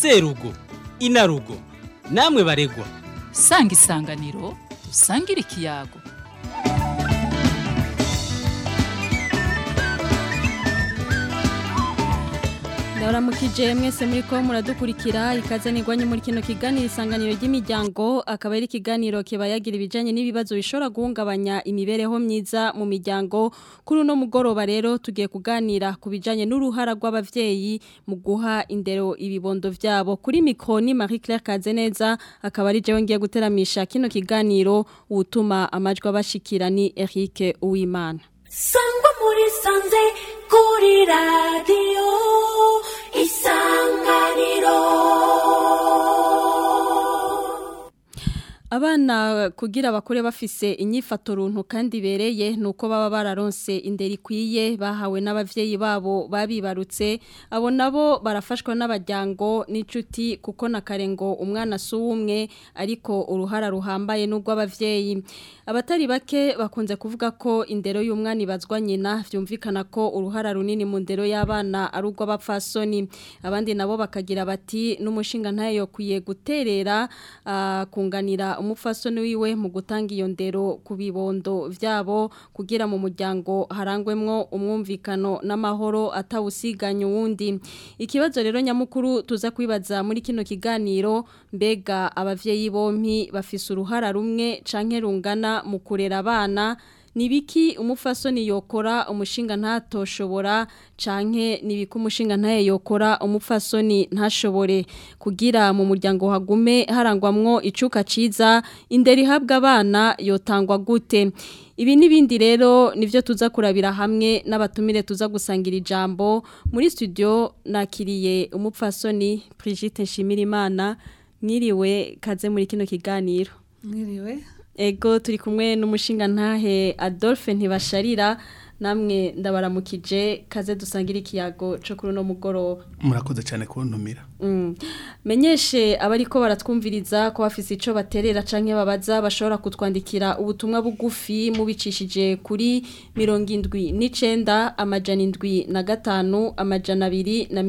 serugo inarugo namwe baregwa sanga isanganiro usangire ikiyago ndabaramukije mwese muri ko muradukurikira ikaze nigwanye muri kino kiganiro isanganiro ry'imiryango akaba ari ikiganiro kibayagira ibijanye n'ibibazo bishobora guhungabanya imibereho myiza mu miryango kuri uno mugoroba rero tugiye kuganira ku bijanye n'uruhara rw'abavyeyi mu guha indero ibibondo vyabo kuri mikroni Marie Claire Kazeneza akaba ari jewe ngiye guteramisha kino kiganiro utuma amajwi abashikira ni Eric Uwimana sangwa muri sanze kuri radiyo isanganiro Abana kugira bakure bafise inyifato runtu kandi bereye nuko baba bararonse indero ikwiye bahawe n'abavyeyi babo babibarutse abo nabo barafashwa n'abajyango n'inshuti kuko na karengo umwana suwumwe ariko uruhara ruhambaye n'ubwo abavyeyi abatari bake bakunze kuvuga ko indero y'umwana ibazwa nyina vyumvikana ko uruhara runini mu ndero y'abana ari urw'abapfasoni abandi nabo bakagira bati n'umushinga ntayo kwiye guterera uh, kunganira umupfasoni wiwe mu gutanga iyo ndero ku bibondo vyabo kugira mu muryango harangwemwo umwumvikano n'amahoro atawusiganya uwundi ikibazo rero nyamukuru tuza kwibaza muri kino kiganiro mbega abavyeyi bompi bafise uruhara rumwe canke rungana mu kurera abana nibiki umufasoni yokora umushinga ntatoshobora canke nibiki umushinga ntaye yokora umufasoni ntashobore kugira mu muryango hagume harangwamwo icuka ciza indero ihabwa abana yotangwa gute ibi n'ibindi rero nivyo tuza kurabira hamwe n'abatumire tuza gusangira ijambo muri studio nakiriye umupfasoni Brigitte Nshimirimana mwiriwe kaze muri kino kiganiro mwiriwe Ego turi kumwe n'umushinga ntahe Adolphe ntibasharira namwe ndabaramukije kaze dusangira ikiyago cyo kuri no mugoroba murakoze cyane kuntumira mm. menyeshe abariko baratwumviriza ko bafise ico baterera canke babaza bashobora kutwandikira ubutumwa bugufi mubicishije kuri 79 amajana 7 na gatanu amajana 2 na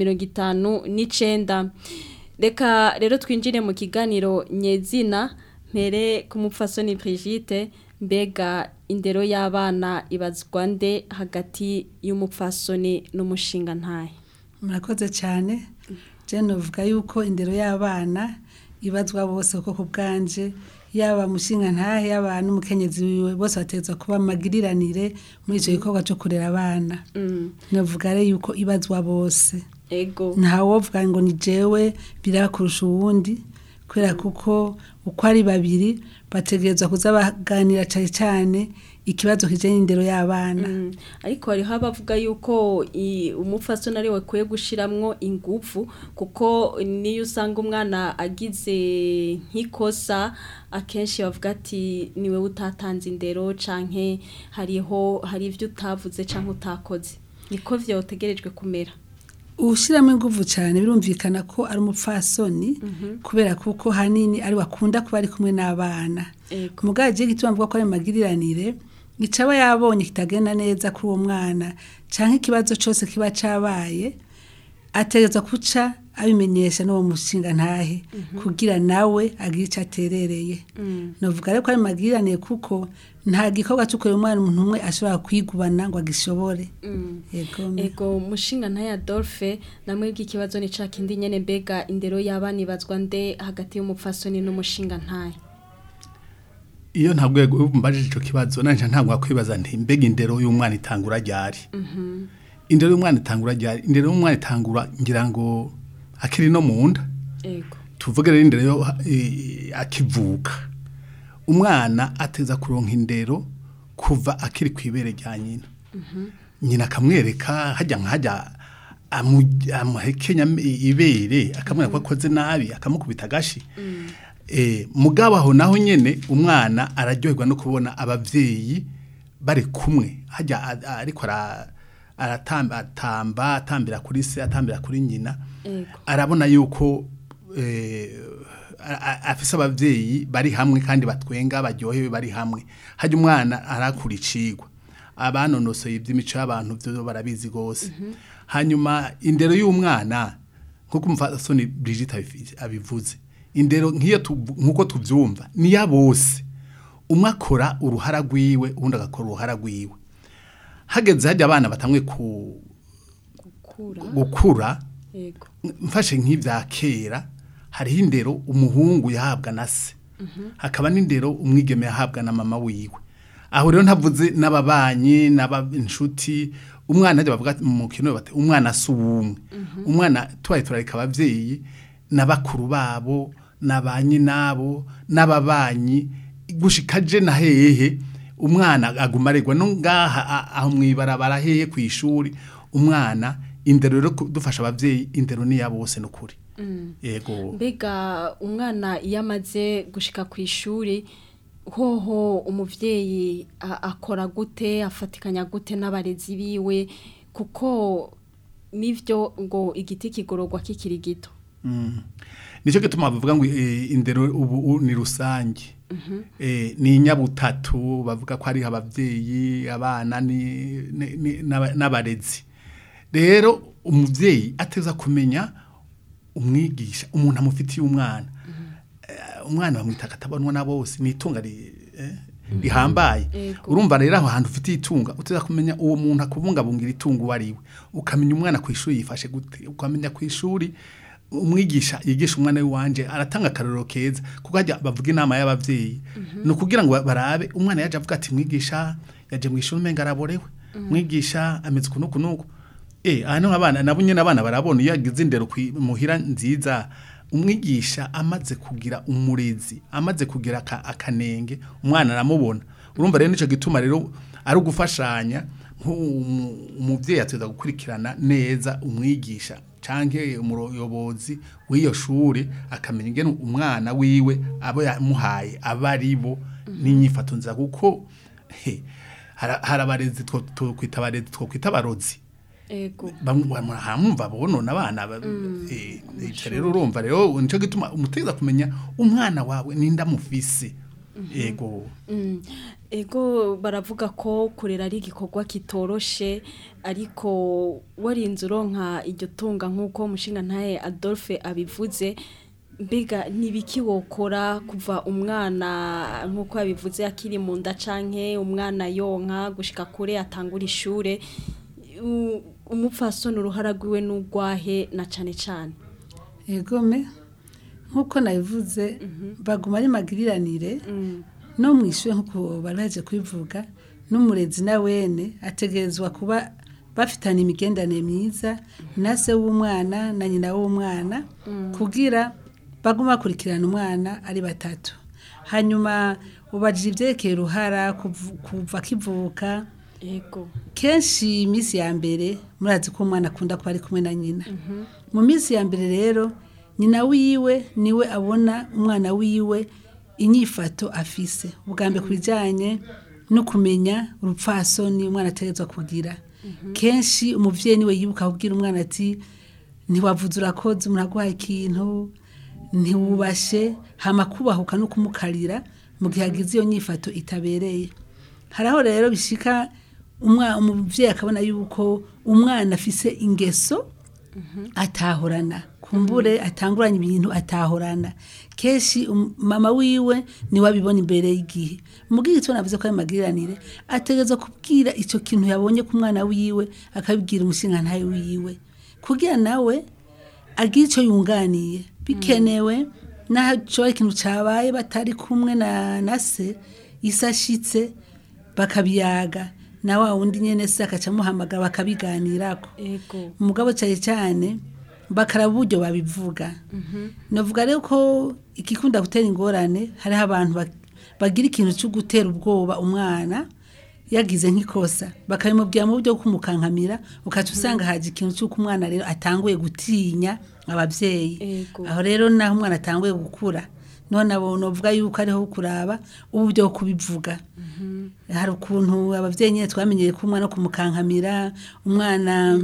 59 Reka rero twinjire mu kiganiro nyezina mpere ku mupfasoni Brigitte mbega indero y'abana ibazwa nde hagati y'umupfasoni n'umushinga ntahe murakoze cyane jene uvuga yuko indero y'abana ibazwa bose kuko ku bwanje yaba umushinga ntahe yaba n'umukenyezi wiwe bose bateza kuba amagiriranire muri icyo gikorwa cyo kurera abana navuga rero yuko ibazwa bose ego ntawovuga ngo ni jewe biraba kurusha uwundi kubera kuko uko ari babiri bategerezwa kuza baganira cyane cyane ikibazo kijanye n'indero y'abana ariko hariho abavuga yuko umupfasoni ari we kwiye gushiramwo ingufu kuko niyo usanga umwana agize nk'ikosa akenshi bavuga ati niwe utatanze indero canke hariho hari ibyo utavuze canke utakoze niko vyotegerejwe kumera ushyiramo ingufu cyane birumvikana ko ari umupfasoni kubera kuko hanini ari wakunda kuba ari kumwe n'abana umugabo agiye gituma mvuga ko ari magiriranire aba yabonye kitagenda neza kuri uwo mwana cyangwa ikibazo cyose kiba cyabaye ategereza guca abimenyesha n'uwo mushinga ntahe kugira nawe agire icyo aterereye navuga rero ko ari magiranire kuko nta gikorwa cyo kureba umwana umuntu umwe ashobora kwigubana ngo agishobore ego mushinga ntahe Adolphe namwe bw'ikibazo ni cya kindi nyine mbega indero y'abana ibazwa nde hagati y'umupfasoni n'umushinga ntahe iyo ntabwo mbajije icyo kibazo nanjye ntabwo wakwibaza nti mbega indero y'umwana itangura ryari indero y'umwana itangura ryari indero y'umwana itangura ngira ngo akiri no mu nda tuvuge rero indero yo akivuka umwana ateza kuronka indero kuva akiri ku ibere rya nyina nyina akamwereka hajya nkajya amuhekenya ibere akamwereka ko akoze nabi akamukubita agashi mugabo aho naho nyine umwana araryoherwa no kubona ababyeyi bari kumwe hajya ariko aratamba atambira kuri se atambira kuri nyina arabona yuko afise abavyeyi bari hamwe kandi batwenga baryohewe bari hamwe hajya umwana arakura icigwa abanonosoye iby'imico y'abantu byo barabizi gose hanyuma indero y'umwana nkuko umufasoni Brigitte abifi- abivuze indero nk'iyo tuvu- nkuko tuvyumva ni ya bose umwe akora uruhara rwiwe uwundi agakora uruhara rwiwe hageze hajya abana batamwe ku kura gukura yego mfashe nk'ibya kera hariho indero umuhungu yahabwa na se hakaba n'indero umwigeme yahabwa na mama wiwe aho rero ntavuze n'ababanyi n'ab'inshuti umwana ajya bavuga mu kintu bati umwana si uwumwe umwana tubaye turareka ababyeyi n'abakuru babo n'abanyi nabo n'ababanyi gushika je na hehe umwana aguma aregwa no ngaha a- aho mwibarabara hehe ku ishuri umwana indero rero ku- dufasha abavyeyi indero ni ya bose nukuri yego mbega umwana iyo amaze gushika ku ishuri hoho umubyeyi a- akora gute afatikanya gute n'abarezi biwe kuko nivyo ngo igiti kigororwa kikiri gito Mm. nicyo gituma bavuga ngo eh, indero ubu u- ni rusange eh, ni inyabutatu bavuga ko ari abavyeyi abana ni- ni- ni- n'aba- n'abarezi rero umuvyeyi ateza kumenya umwigisha umuntu amufitiye umwana Eh, umwana bamwita akatabonwa na bose ni itunga ri- eh, rihambaye Ego. urumva rero aho hantu ufitiye itunga uteza kumenya uwo muntu akubungabungira itungo uwo ari we ukamenya umwana ku ishuri yifashe gute ukamenya ku ishuri umwigisha yigisha umwana w'iwanje aratanga akarorero keza kuko hajya bavuga inama y'abavyeyi ni ukugira ngo barabe umwana yaje avuga ati mwigisha yaje mu ishuri umenga araborewe mwigisha ameze uku n'uku n'uku eh aha niho abana nabo nyine abana barabona iyo yagize indero kwi- muhira nziza umwigisha amaze kugira umurezi amaze kugira aka- akanenge umwana aramubona urumva rero nicyo gituma rero ari ugufashanya nk'umu- umuvyeyi ateza gukurikirana neza umwigisha canke umuyobozi w'iyo shuri akamenya ingene umwana wiwe abo yamuhaye aba ari bo n'inyifato nziza kuko he, hari hari abarezi two twokwita abarezi twokwita abarozi ego hamwumva bonona abana ba- eh, ivyo rero urumva rero nico gituma umuteza kumenya umwana wawe ninda mufise ego Mm. ego baravuga ko kurera ari igikorwa kitoroshe ariko warinze uronka iryo tunga nk'uko umushinga ntaye adolphe abivuze mbega n'ibiki wokora kuva umwana nk'uko yabivuze akiri mu nda canke umwana yonka gushika kure atangura ishure U- umupfasoni uruhara rwiwe n'urwahe na cane cane egome nk'uko nabivuze baguma ari magiriranire no mu ishuri nk'uko bari baje kubivuga n'umurezi na wene ategerezwa kuba bafitanye imigendanire myiza na se w'umwana na nyina w'umwana kugira bagume bakurikirana umwana ari batatu hanyuma ubajije ibyerekeye uruhara kuvu- kuva akivuka ego kenshi iminsi ya mbere murazi ko umwana akunda kuba ari kumwe na nyina mu minsi ya mbere rero nyina wiwe niwe abona umwana wiwe inyifato afise ubwa mbere ku bijyanye no kumenya urupfasoni umwana ategerezwa kugira kenshi umubyeyi niwe yibuka kubwira umwana ati ntiwavuze urakoze umuntu aguhaye ikintu ntiwubashe hama kubahuka no kumukarira mu gihe agize iyo nyifato itabereye hari aho rero bishika umwa- umubyeyi akabona yuko umwana afise ingeso atahorana kumbure atanguranye ibintu atahorana kenshi um- mama wiwe niwe abibona imbere y'igihe mubwira icyo navuze ko ari magiriranire ategereza kubwira icyo kintu yabonye ku mwana wiwe akabibwira umushingantahe wiwe kugira nawe agira icyo yunganiye bikenewe n'aho ikintu cyabaye batari kumwe na na se isashitse bakabiyaga na wa wundi nyene se akaca amuhamagara bakabiganirako ego umugabo cyane cyane bakaraba uburyo babivuga navuga rero ko igikunda gutera ingorane hariho abantu bak- bagira ikintu cyo gutera ubwoba umwana yagize nk'ikosa bakabimubwira mu buryo bwo kumukankamira ukaca usanga haje ikintu cy'uko umwana rero atanguye gutinya ababyeyi Ego. aho rero naho umwana atanguye gukura none abo novuga yuko ariho kuraba uburyo bwo kubivuga hari ukuntu ababyeyi nyine twamenyeye ko umwana wo kumukankamira umwana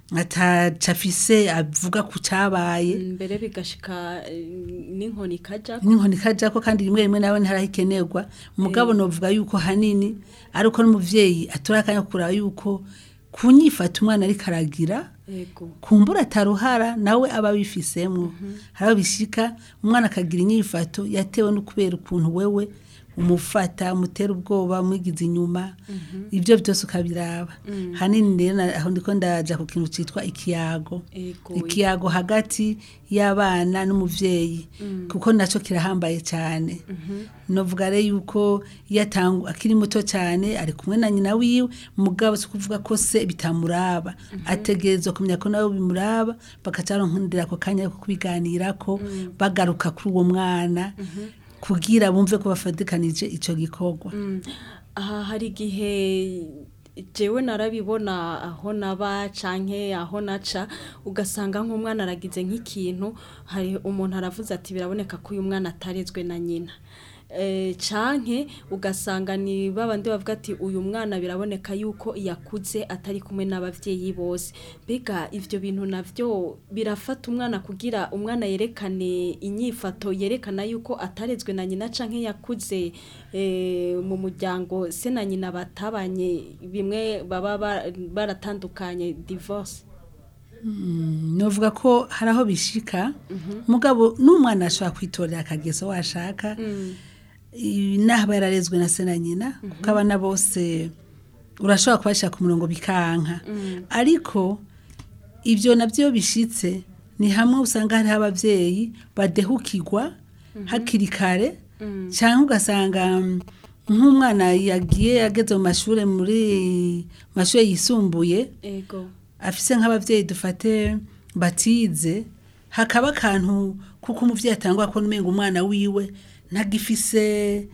ataca afise avuga ku cyabaye mbere bigashika eh, n'inkoni ikajya n'inkoni kajya ko kandi rimwe rimwe nawe ntarahikenerwa umugabo novuga yuko hanini ariko n'umubyeyi atora akanya ko kuraba yuko ku nyifata umwana ariko aragira Ego. kumbura ataruhara nawe aba abifisemo hari aho bishika umwana akagira inyifato yatewe no kubera ukuntu wewe umufata umutera ubwoba umwigiza inyuma ibyo byose ukabiraba hanini rero na- aho ndiko ndaja ku kintu cyitwa ikiyago Ego. ikiyago hagati y'abana n'umuvyeyi kuko naco kirahambaye cyane novuga rero yuko iyo atangu akiri muto cyane ari kumwe na nyina wiwe mugabo si kuvuga ko se bitamuraba ategerezwa kumenya ko nawe bimuraba bakacaronkundira ako kanya ko kubiganirako bagaruka kuri uwo mwana kugira bumve ko bafatikanije ico gikorwa aha hari igihe jewe narabibona aho naba canke aho naca ugasanga nk'umwana aragize nk'ikintu hari umuntu aravuze ati biraboneka ko uyu mwana atarezwe na nyina Eh, canke ugasanga ni babandi bavuga ati uyu mwana biraboneka yuko yakuze atari kumwe n'abavyeyi bose mbega ivyo bintu navyo birafata umwana kugira umwana yerekane inyifato yerekana yuko atarezwe na nyina canke yakuze eh, mu muryango se na nyina batabanye bimwe baba ba- baratandukanye divorce novuga ko hari aho bishika mugabo n'umwana ashobora kwitorera akageso washaka I- naho aba yararezwe na se na nyina kuko abana bose urashobora kubashyira ku murongo bikanka ariko ibyo nabyo bishitse ni hamwe usanga hariho ababyeyi badehukirwa hakiri kare cyangwa ugasanga mm, nk'umwana yagiye ageze mu mashuri muri mashuri yisumbuye ego afise nk'abavyeyi dufate batize hakaba akantu kuko umuvyeyi atangwa ko numenga umwana wiwe ntagifise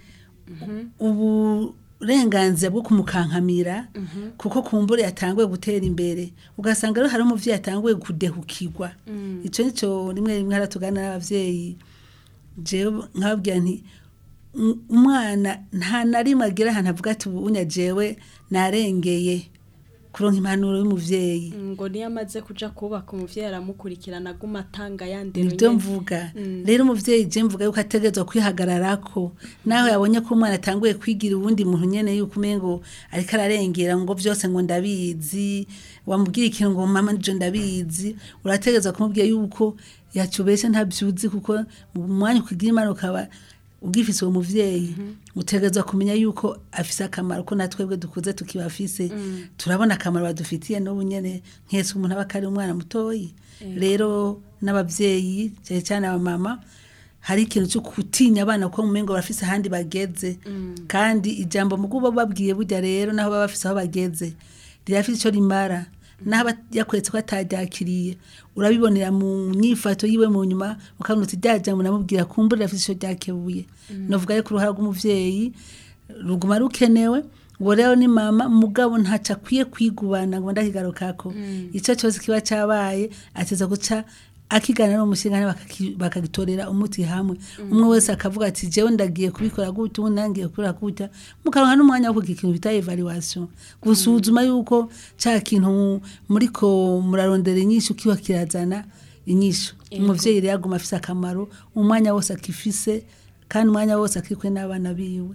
uburenganzira bwo kumukankamira kuko kumbure yatanguye gutera imbere ugasanga rero hari umuvyeyi atanguye kudehukirwa ico nico rimwe rimwe haratugana n'abavyeyi jewe nkababwira nti "Um- umwana nta na rimwe agira ahantu avuga ati ubu unya jewe narengeye kuronka impanuro y'umuvyeyi ngo niyo amaze kuja kubaka umuvyeyi aramukurikirana aguma atanga yandero nibyo mvuga rero umuvyeyi je mvuga yuko ategerezwa kwihagararako naho yabonye ko umwana atanguye kwigira uwundi muntu nyene yuko umengo ariko ararengera ngo byose ngo ndabizi wamubwira ikintu ngo mama nje ndabizi urategerezwa kumubwira yuko yacubeshe ntabyuzi kuko mu mwanya ukugira imana ukaba ugifise uwo muvyeyi utegerezwa kumenya yuko afise akamaro ko natwebwe dukuze tukibafise turabona akamaro badufitiye n'ubu nyene nkese umuntu aba akari umwana mutoyi rero n'abavyeyi cyane cyane abamama hari ikintu cyo gutinya abana ko mu mengo barafise ahandi bageze kandi ijambo mu kuba babwiye burya rero naho baba bafise aho bageze rirafise icyo rimara naho aba yakweretse ko ataryakiriye urabibonera mu nyifato yiwe mu nyuma ukabona uti rya jambo namubwira kumbura rirafise icyo ryakebuye novuga rero ku ruhara rw'umuvyeyi ruguma rukenewe uwo rero ni mama mugabo ntaco akwiye kwigubana ngo ndakigarukako ico cyose kiba cabaye ateza guca akiganira n'umushinga bakaki- bakagitorera umuti hamwe umwe wese akavuga ati jewe ndagiye kubikora gutya ubundi nangiye kubikora gutya mukaronka n'umwanya wo kugira ikintu bita evaluation gusuzuma yuko ca kintu muriko murarondera inyishu kiba kirazana inyishu umuvyeyi rero aguma afise akamaro umwanya wose akifise kandi umwanya wose akikwe n'abana biwe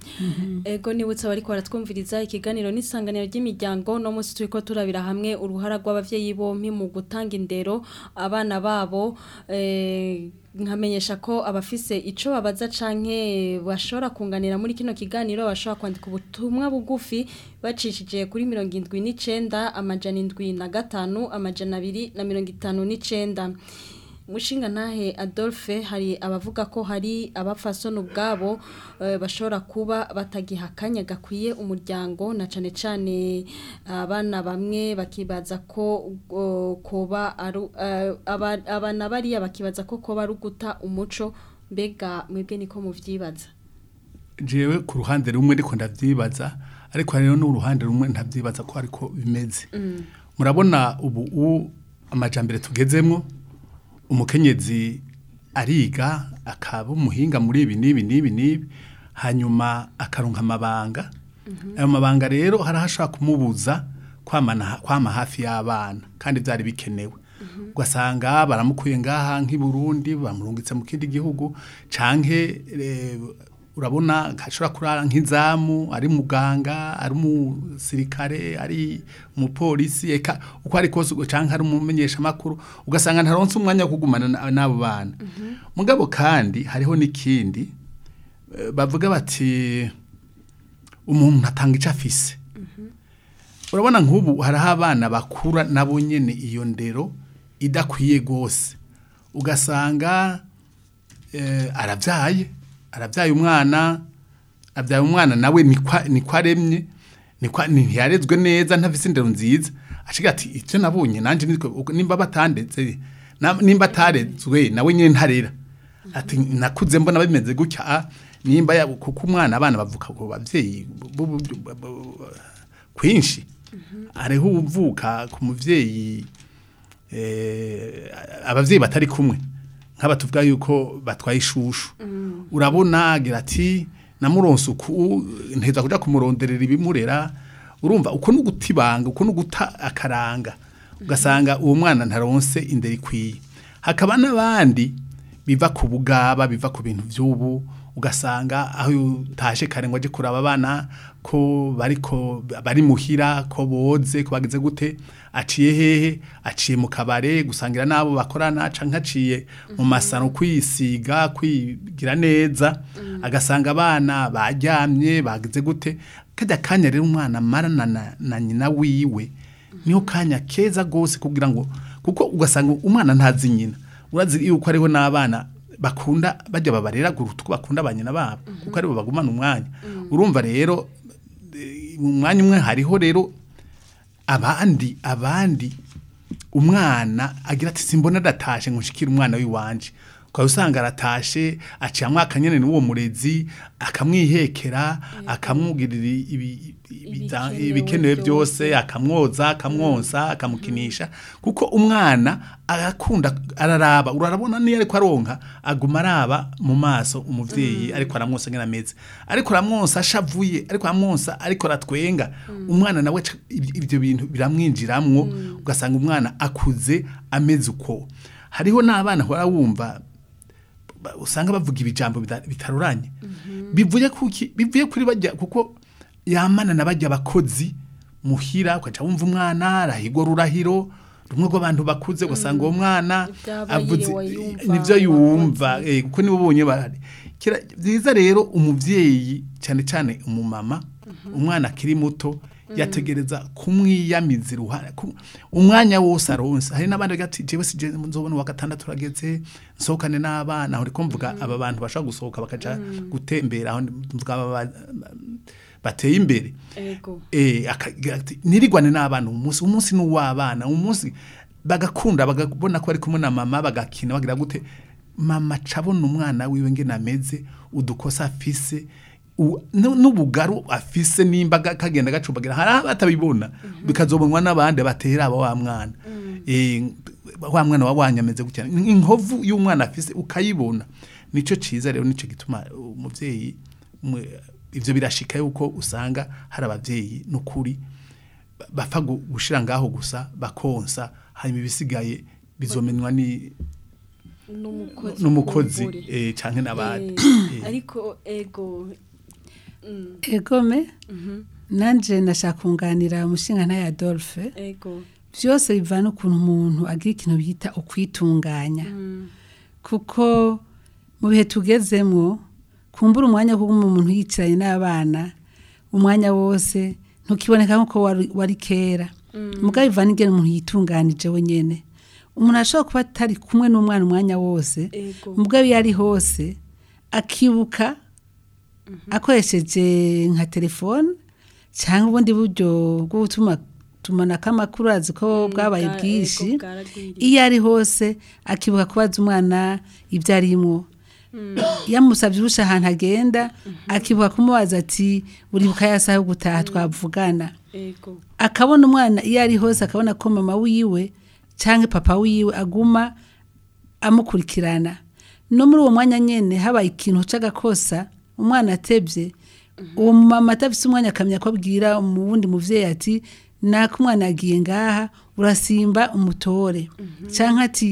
ego nibutse bariko baratwumviriza ikiganiro n'isanganiro ry'imiryango no munsi turiko turabira hamwe uruhara rw'abavyeyi bompi mu gutanga indero abana babo eh, nkamenyesha ko abafise ico babaza canke bashobora kunganira muri kino kiganiro bashobora kwandika ubutumwa bugufi bacishije kuri mirongo indwi n'icenda amajana indwi na gatanu amajana abiri na mirongo itanu n'icenda Mushinga nahe Adolphe hari abavuga ko hari abafasoni ubwabo eh, bashobora kuba batagiha akanya gakwiye umuryango na cane cane abana bamwe bakibaza ko uh, koba aru eh, aba- abana bariya bakibaza ko koba ari uguta umuco mbega mwebwe niko muvyibaza jewe ku ruhande rumwe ariko ndavyibaza ariko hari n'uruhande rumwe ntavyibaza ko ariko bimeze murabona ubu u amajambere tugezemwo umukenyezi ariga akaba umuhinga muri ibi n'ibi n'ibi n'ibi hanyuma akaronka amabanga ayo mabanga rero hari aho ashobora kumubuza kwamana kwama hafi y'abana kandi byari bikenewe ugasanga baramukuye ngaha nk'i Burundi bamurungitse mu kindi gihugu canke eh, urabona ashobora kurara nk'izamu ari muganga ari umusirikare ari umupolisi eka uko ari kose cyangwa ari umumenyeshamakuru ugasanga ntaronse umwanya wo kugumana na- n'abo bana mugabo kandi hariho n'ikindi eh, bavuga bati umuntu atanga icyo afise urabona nk'ubu hariho abana bakura nabo nyine iyo ndero idakwiye rwose ugasanga eh, arabyaye arabyaye umwana abyaye umwana nawe nikwa- nikwa aremye nikwa- ntiyarezwe neza ntafise indero nziza ashiga ati icyo nabonye nanjye nitwe uko- nimba batandetse na- nimba atarezwe nawe nyine ntarera ati nakuze mbona bimeze gutya ah, nimba ya- kuko umwana abana bavuka ku babyeyi bu- bu- bu- bu- kwinshi hariho uvuka ku muvyeyi eh, abavyeyi batari kumwe nk'aba tuvuga yuko batwaye ishushu urabona agira ati namuronse uku nteza kuja kumuronderera ibimurera urumva uko ni ugutibanga uko ni uguta akaranga ugasanga uwo mwana ntaronse indero ikwiye hakaba n'abandi biva ku bugaba biva ku bintu by'ubu ugasanga aho utashe kare ngo ajye kuraba abana ko bariko bari muhira ko boze ko bageze gute aciye hehe aciye mu kabare gusangira n'abo bakorana canke aciye mu masaro kwisiga kwigira neza agasanga abana baryamye bageze gute kajya kanya rero umwana marana na, na nyina wiwe niho kanya keza gose kugira ngo kuko ugasanga umwana ntazi nyina urazi yuko ariho n'abana bakunda bajya babarera guruta uko bakunda ba nyina babo kuko aribo bagumana umwanya urumva rero eh, mu mwanya umwe hariho rero abandi abandi umwana agira ati simbona adatashe ngo nshikire umwana w'iwanje ukaba usanga aratashe aciye amwaka nyene n'uwo murezi akamwihekera akamwugirira ibi- ibi- za- Ibikenewe ibikenewe byose. byose akamwoza akamwonsa akamukinisha kuko umwana arakunda araraba urarabona niyo ariko aronka aguma araba mu maso umuvyeyi ariko aramwonsa ngena ameze ariko aramwonsa ashavuye ariko aramwonsa ariko aratwenga umwana nawe ca- ibi- ibyo bintu biramwinjiramwo ugasanga umwana akuze ameze uko hariho n'abana hora wumva ba- usanga bavuga ibijambo bita- bitaruranye bivuye kuki bivuye kuri bajya kuko yamana na bajya abakozi muhira ukaca wumva umwana arahigwa rurahiro rumwe rw'abantu bakuze ugasanga uwo mwana Ivyaba avuze yiriwe yumva, nivyo yumva abakozi. eh, kuko nibo bonye bahari Kira- byiza rero umuvyeyi cyane cyane umumama umwana akiri muto yategereza kumwiyamiza iruhare ku- umwanya wose aronse hari n'abandi bagira ati jewe si je nzobona uwa gatandatu urageze nsohokane n'abana aho riko mvuga aba bantu bashobora gusohoka bakaja gutembera aho mvuga aba ba- bateye imbere ego eh akagira ati nirigwane n'abana umunsi umunsi n'uwabana umunsi bagakunda bagabona ko bari kumwe na mama bagakina bagira gute mama cabona umwana wiwe ngene ameze udukosa afise u- nu- n'ubugaru afise nimba ga- kagenda gacubagira hari aho batabibona bikazobonwa n'abandi batera aba wa mwana eh wa mwana wabanye ameze gutya inkovu y'umwana afise ukayibona nico ciza rero nico gituma umuvyeyi mwe- ivyo birashika yuko usanga hari abavyeyi n'ukuri ba- bapfa gu- gushira ngaho gusa bakonsa hanyuma ibisigaye bizomenwa ni n'umukozi n'umukozi w'umugore. eh, canke n'abandi Eh, Eh. ariko ego mm, egome nanje nashaka kunganira umushinga nta Adolphe ego byose bivana ukuntu umuntu agira ikintu bita ukwitunganya kuko mu bihe tugezemwo kumbura umwanya wo kuguma umuntu yicaranye n'abana umwanya wose ntukiboneka nk'uko wari, wari kera mugabo bivana ingene umuntu yitunganije wenyene umuntu ashobora kuba atari kumwe n'umwana umwanya wose Ego. mugabo iyo ari hose akibuka akoresheje nka telefone cyangwa ubundi buryo bwo gutuma tumanako amakuru azi ko bwabaye bwa- bwinshi ego, bwaragwiriye. iyo ari hose akibuka kubaza umwana ibyo arimwo yamusabye urusha ahantu agenda akibuka kumubaza ati uribuka ya saha yo gutaha twavugana ego akabona umwana iyo ari hose akabona ko mama wiwe cyangwa papa wiwe aguma amukurikirana no muri uwo mwanya nyine habaye ikintu cy'agakosa umwana atebye uwo mama atafite umwanya akamenya ko abwira mu wundi mubyeyi ati nako umwana yagiye ngaha urasimba umutore cyangwa ati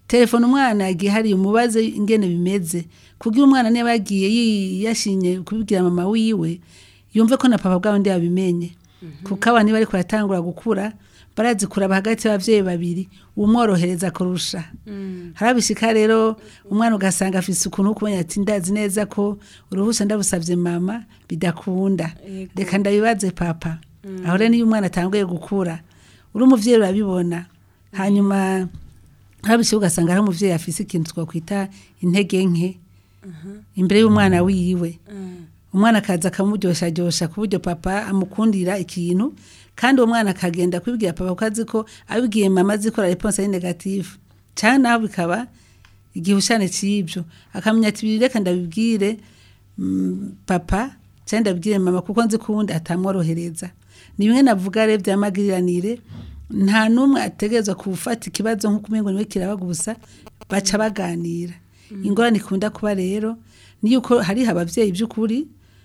telefone umwana yagiye hari umubaze ingene bimeze kugira umwana niba yagiye yi- yashinye kubibwira mama wiwe yumve ko na papa bwabo ndi yabimenye kuko abana niba ariko baratangura gukura barazi kuraba hagati y'abavyeyi babiri umworohereza kurusha harabishika rero umwana ugasanga afise ukuntu kumenya ati ndazi neza ko uruhusha ndabusavye mama bidakunda Yego. reka ndabibaze papa aho rero niyo umwana atanguye gukura uri umuvyeyi urabibona hanyuma harabishika ugasanga hari umuvyeyi afise ikintu twakwita intege nke imbere y'umwana wiwe umwana akaza akamuryoshajyosha ku buryo papa amukundira ikintu kandi uwo mwana akagenda kubibwira papa kuko azi ko abibwiye mama azi ko la reponse ari negative cyane naho bikaba igihushane cy'ibyo akamenya ati "Ibi reka ndabibwire mm, papa cyangwa ndabibwire mama kuko nzi ko uwundi atamworohereza ni bimwe navuga rero by'amagiriranire nta n'umwe ategerezwa gufata ikibazo nk'uko umengo niwe kiraba gusa baca baganira ingorane ikunda kuba rero ni yuko hariho ababyeyi by'ukuri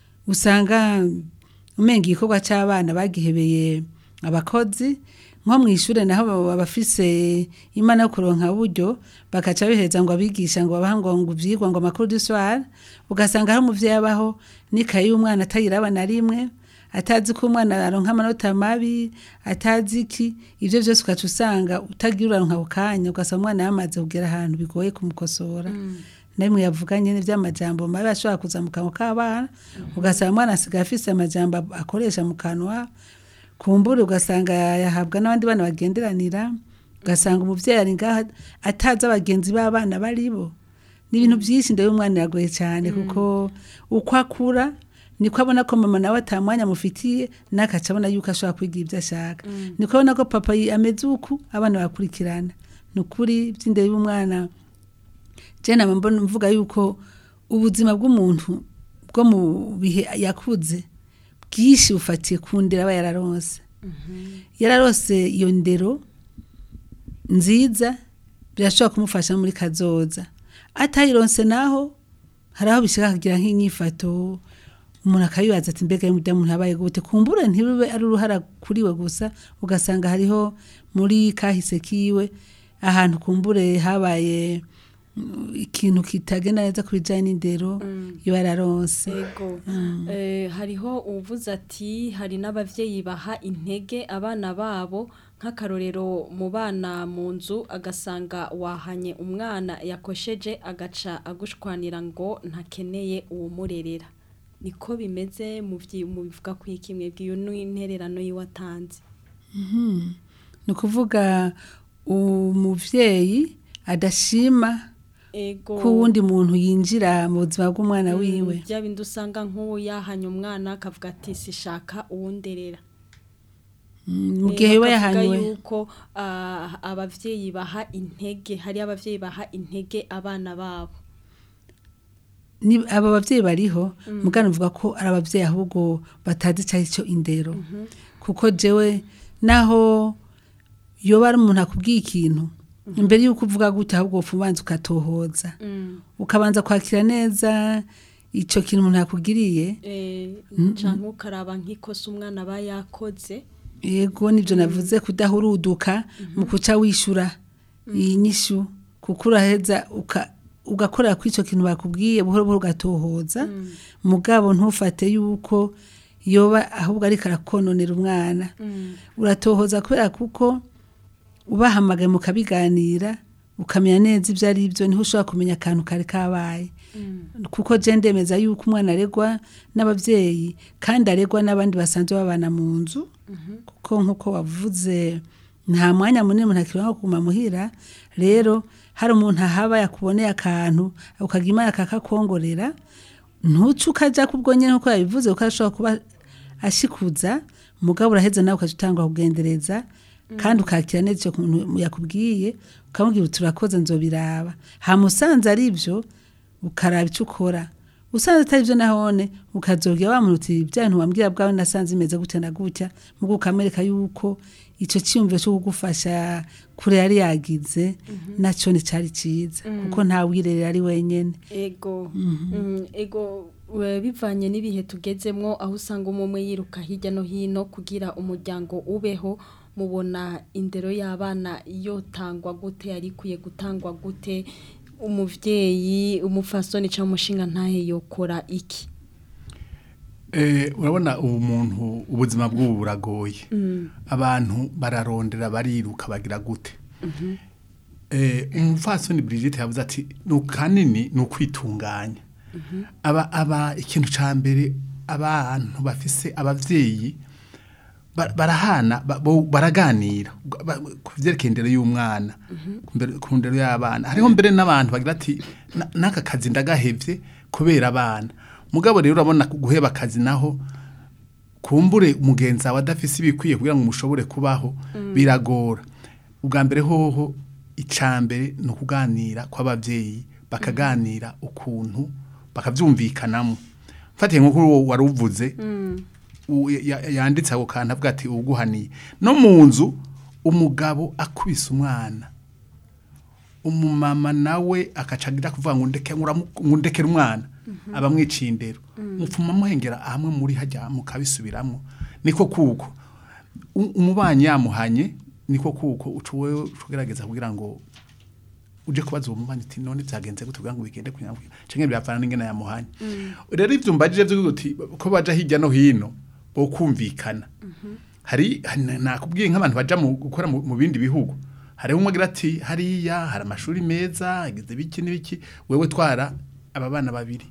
usanga umenga igikorwa cy'abana bagihebeye abakozi nko mu ishuri naho baba bafise imana yo kuronka buryo bakaca bihereza ngo abigisha ngo babaha ngo ngo ivyigwa ngo amakuru du soir ugasanga hari umuvyeyi abaho n'ikayi y'umwana atayiraba na rimwe atazi ko umwana aronka amanota mabi atazi iki ivyo vyose ugaca usanga utagira uraronka ako kanya ugasanga umwana yamaze kugera ahantu bigoye kumukosora namwe yavuganye n'ivy'amajambo mabi ashobora kuza mu kanwa k'abana ugasanga umwana asigaye afise amajambo akoresha mu kanwa kumbura ugasanga yahabwa n'abandi bana bagenderanira ugasanga umuvyeyi ari ngaha atazi abagenzi b'abana baribo ni ibintu byinshi ndebe umwana iragoye cyane kuko uko akura niko abona ko mama nawe atamwanya amufitiye n'akaca abona yuko ashobora kwiga ibyo ashaka niko abona ko papa yi- ameze uku abana bakurikirana ni ukuri by'indero y'umwana je nama mbona mvuga yuko ubuzima bw'umuntu bwo mu bihe yakuze bwinshi bufatiye ku ndero aba yararonse yararose iyo ndero nziza birashobora kumufasha muri kazoza atayironse naho hari aho bishaka kugira nk'inyifato umuntu akayibaza ati mbega y'umudamu muntu yabaye gute kumbura ntibibe ari uruhara kuri we gusa ugasanga hariho muri kahise kiwe ahantu kumbure habaye mm, ikintu kitagenda neza ku bijyanye n'indero iyo yararonse Ego. Eh, hariho uvuze ati hari n'abavyeyi baha intege abana babo nk'akarorero mu bana mu nzu agasanga wahanye umwana yakosheje agaca agushwanira ngo ntakeneye uwumurerera niko bimeze mu vyi- mu bivuga ku ikimwe bw'iyo n'intererano yiwatanze ni ukuvuga umuvyeyi adashima ego ko uwundi muntu yinjira mu buzima bw'umwana wiwe bya bindi usanga nk'uwo yahanye umwana akavuga ati sishaka uwunderera Mm, mu gihe biba bakavuga yahanywe yuko ah, abavyeyi baha intege hari abavyeyi baha intege abana babo ni aba bavyeyi bariho mugana uvuga ko ari abavyeyi ahubwo batazi icyo cyo indero kuko jewe naho yoba ari umuntu akubwiye ikintu imbere y'uko uvuga gutya ahubwo upfa ubanza ukatohoza ukabanza kwakira neza icyo kintu umuntu yakugiriye eh canke ukaraba nk'ikosa umwana aba yakoze yego nibyo navuze kudahuruduka mu kuca wishyura iyi nyishyu kuko uraheza uka- ugakorera kuri icyo kintu bakubwiye buhoro buhoro ugatohoza mugabo ntufate yuko yoba ahubwo ariko arakononera umwana uratohoza kubera kuko ubahamagaye mukabiganira ukamenya neza ibyo ari byo niho ushobora kumenya akantu kari kabaye kuko je ndemeza yuko umwana aregwa n'abavyeyi kandi aregwa n'abandi basanzwe babana mu nzu kuko nk'uko wavuze nta mwanya munini umuntu akibona kuguma muhira rero hari umuntu ahaba yakuboneye akantu ukagira imana akakakongorera ntuce ukaja kubwo nyene nkuko yabivuze kuko ashobora kuba ashikuza mugabo uraheza nawe ukaja utangwa kugendereza kandi ukakira neza icyo kuntu yakubwiye ukamubwira uti urakoze nzobiraba hamusanze ari byo ukaraba icyo ukora usanze atari byo nahone ukazobwira wa muntu uti bya bintu wambwira bwawe nasanze imeze gutya na gutya mugo ukamwereka yuko icyo cyiyumviro cyo kugufasha kure yari yagize nacyo nticyari cyiza kuko nta wirerera ari wenyine ego Mm, ego we- bivanye n'ibihe tugezemwo aho usanga umwe umwe yiruka hirya no hino kugira umuryango ubeho mubona indero y'abana yotangwa gute yari ikwiye gutangwa gute umuvyeyi umufasoni cyangwa umushinga ntahe yokora iki Eh, urabona ubu muntu ubuzima bw'ubu buragoye abantu bararondera bariruka bagira gute Eh, umupfasoni Brigitte yavuze ati ni kanini ni ukwitunganya aba aba ikintu ca mbere abantu bafise abavyeyi ba- barahana ba- bo- baraganira ba- ku vyerekeye indero y'umwana ku mbere- ku ndero y'abana hariho mbere n'abantu bagira ati "Na- n'aka kazi ndagahevye kubera abana mugabo rero urabona ku guheba akazi naho kumbure umugenzi wawe adafise ibikwiye kugira ngo mushobore kubaho biragora ubwa mbere hoho icambere ni ukuganira kw'abavyeyi bakaganira ukuntu bakavyumvikanamo mfatiye nk'uko uwo wari uvuze u- ya- yanditse ako kantu avuga ati uguhaniye no mu nzu umugabo akubise umwana umumama nawe akacagira kuvuga ngo ndeke nguramu- ngo ndekere umwana abamwiciye indero mupfuma muhengera hamwe muri hajya mukabisubiramo niko kuko U- umubanyi yamuhanye niko kuko ucuwe ugerageza kugira ngo uje kubaza uwo mubanyi uti none byagenze gute kugira ngo bigende kugira ngo canke byapfana n'ingene yamuhanye rero ivyo mbajije vyo uti ko baja hirya no hino bo kumvikana hari hari- nakubwiye nk'abantu baja mu gukora mu mu bindi bihugu hariho umwe agira ati hariya hari amashuri meza agize biki n'ibiki wewe twara aba bana babiri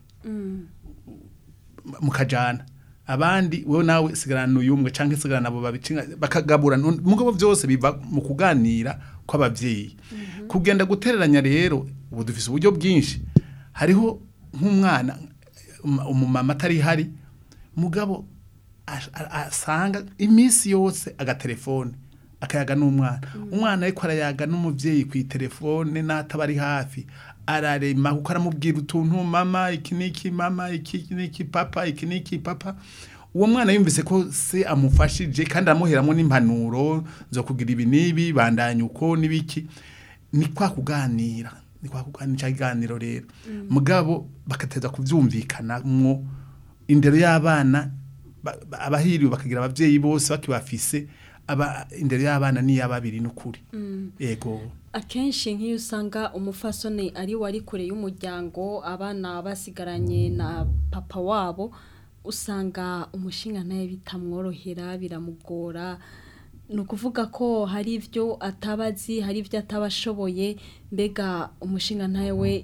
mukajana abandi wewe nawe sigarana uyu umwe canke sigarana abo babiri canke bakagabura mugabo vyose biva mu kuganira kw'abavyeyi kugenda gutereranya rero ubu dufise uburyo bwinshi hariho nk'umwana um- umumama atari hari mugabo ash- a- asanga iminsi yose agatelefone akayaga n'umwana umwana ariko arayaga n'umuvyeyi ku telefone n'ataba ari hafi ararema kuko aramubwira utuntu mama iki niki mama iki niki papa iki niki papa uwo mwana yumvise ko se amufashije kandi aramuheramo n'impanuro zo kugira ibi n'ibi bandanya uko n'ibiki ni kwa kuganira ni kwa kuganira cya kiganiro rero mugabo bagateza kubyumvikanamwo indero y'abana ba- ba- abahiriwe bakagira abavyeyi bose bakibafise aba indero y'abana ni y'ababiri n'ukuri yego akenshi nk'iyo usanga umufasoni ari wari kure y'umuryango abana basigaranye na papa wabo usanga umushinga nawe bitamworohera biramugora ni ukuvuga ko hari ibyo atabazi hari ibyo ataba ashoboye mbega umushinga nawe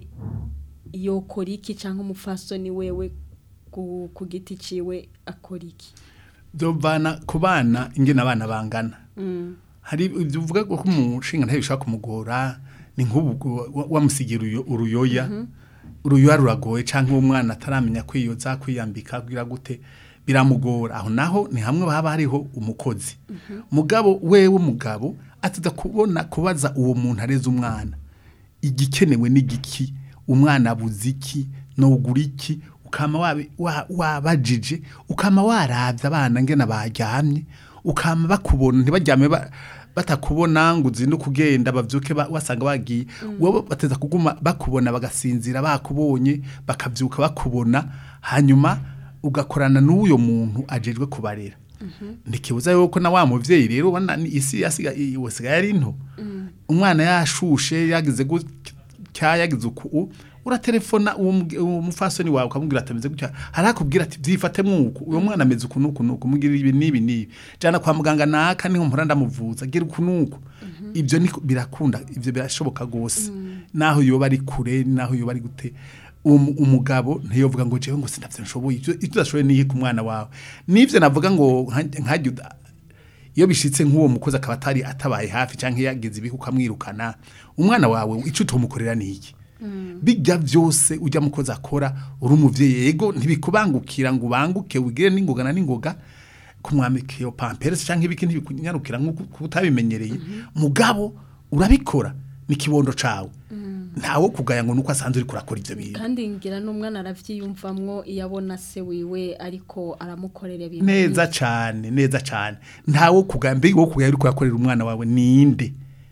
yokora iki cyangwa umufasoni wewe ku ku giti ciwe akora iki byovana ku bana ingene abana bangana hari ibyo uvuga ko umushinga ntayo bishobora kumugora ni nk'ubu wa- wamusigira uruyo- uruyoya uruyoya ruragoye cyangwa umwana ataramenya kwiyoza kwiyambika kugira gute biramugora aho naho ni hamwe haba hariho umukozi mugabo wewe umugabo ataza kubona kubaza uwo muntu areze umwana igikenewe n'igiki umwana abuze iki nogura iki ukama wabi- wa- wabajije ukama waravye abana ngena baryamye ukama bakubona ntibaryame ba- batakubona ngo uzinde kugenda bavyuke ba- wasanga bagiye wowe bateza kuguma bakubona bagasinzira bakubonye bakavyuka bakubona hanyuma ugakorana n'uyo muntu ajejwe kubarera ntikibuza yuko na wa muvyeyi rero ubona ni isi yasiga wasigaye ari nto umwana yashushe yagize gutya yagize uku uratelefona uwo muge- uwo mufasoni wawe ukamubwira ati ameze gutya harakubwira ati byifate mwuko uwo mwana ameze uku nuku nuku mugira ibi nibi nibi jana kwa muganga naka niho mpora ndamuvuza gira uku nuku ibyo ni birakunda ibyo birashoboka gose naho yoba ari kure naho yoba ari gute umu- umugabo ntiyovuga ngo jewe ngo sinavyo nshoboye ibyo ibyo udashoboye nihe ku mwana wawe nivyo navuga ngo nka- nkajya uda- iyo bishitse nk'uwo mukozi akaba atari atabaye hafi cyangwa yagize ibihe ukamwirukana umwana wawe icyo utumukorera ni iki bijya byose ujya mukozi akora uri umuvyeyi yego ntibikubangukira ngo ubanguke wigire n'ingoga na n'ingoga kumwambika iyo pamperesi cyangwa ibiki ntibikunyarukira nk'uko utabimenyereye mugabo urabikora ni kibondo cawe ntawo kugaya ngo nuko asanzwe uri kurakora ivyo bintu kandi ngira n'umwana aravyiyumvamwo iyo abona se wiwe ariko aramukorera ibintu neza cyane neza cyane ntawo kugaya mbega wo kugaya uri kuyakorera umwana wawe ninde